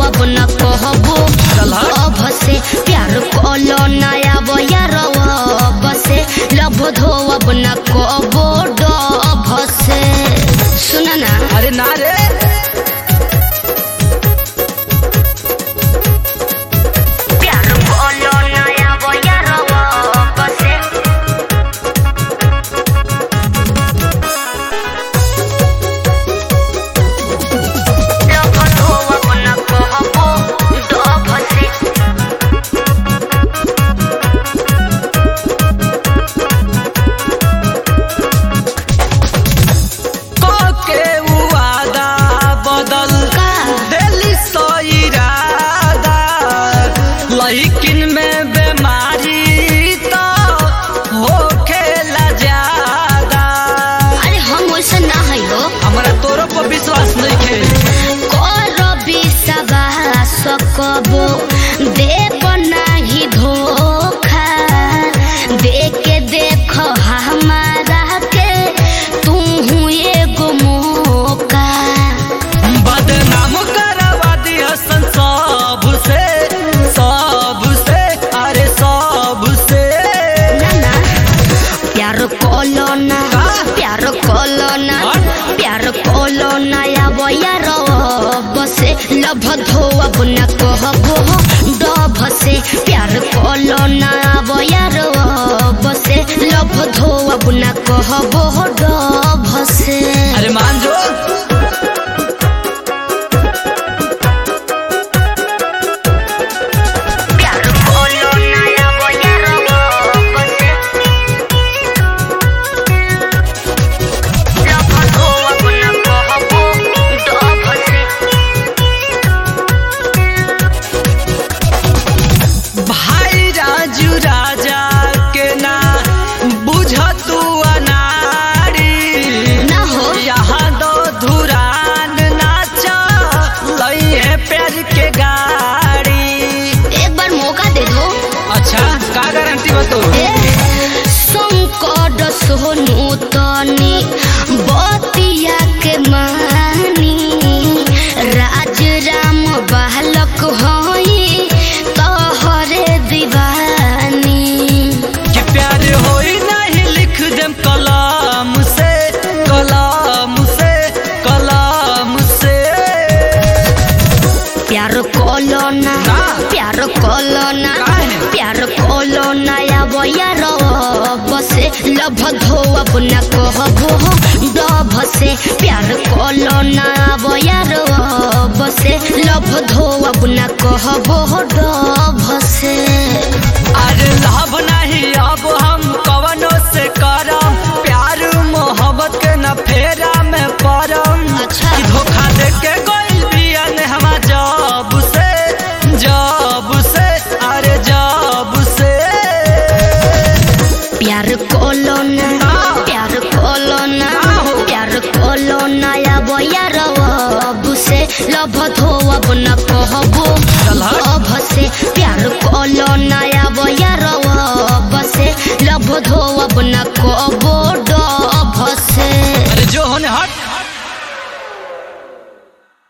अब न कहबो अब से प्यार कलो नया बयार अब से लभ धो अब न कहबो डभ से सुन ना अरे ना रे प्यार कलो नया बयार अब से लभ धो अब न कहबो डभ से के वादा बदल का दिली सो इरादा लेकिन में बीमारी तो हो खेला ज्यादा अरे हम वैसा ना है हो हमरा तोरो पर विश्वास नहीं खे कर विश्वास कबो देव नाही धोखा देखे देख हमारा के तू एगो मौका बदनाम करवा दिया सन सब से सब से अरे सब से ना ना प्यार कोलो ना प्यार कोलो ना प्यार कोलो ना या यार बसे लभ धो अब न कहबो डभ से प्यार कोलो ना यार बसे लभ धो अब न कहबो डभ से अरे मान जो प्यार कोलो ना या यार बसे लभ धो अब न कहबो डभ से भाई राजू राजा के ना बुझ तू अनारी ना हो यहाँ दो धुरान नाचा लई है प्यार के गाड़ी एक बार मौका दे दो अच्छा का गारंटी बतो संकट सोनू तनी बतिया के मानी राज राम बालक होई तोहरे दीवानी कि प्यार होई नहीं लिख देम कलाम से कलाम से कलाम से प्यार कोलो ना ना। प्यार कोलो ना काहे? प्यार कोलो ना या यार बसे लभ धो अब न कहबो डभ से प्यार कोलो ना यार बसे लभ धो अब न कहबो डभ से अरे लाभ नहीं अब हम कवनो से करम प्यार मोहब्बत के न फेरा में परम अच्छा। कि धोखा दे के कोई दिया ने हम जब से जब से अरे जब से प्यार कोलो ना प्यार कोलो ना प्यार कोलो ना या यार अब से लभ धो अब न कहबो अब से प्यार कोलो ना या यार अब से लभ धो अब न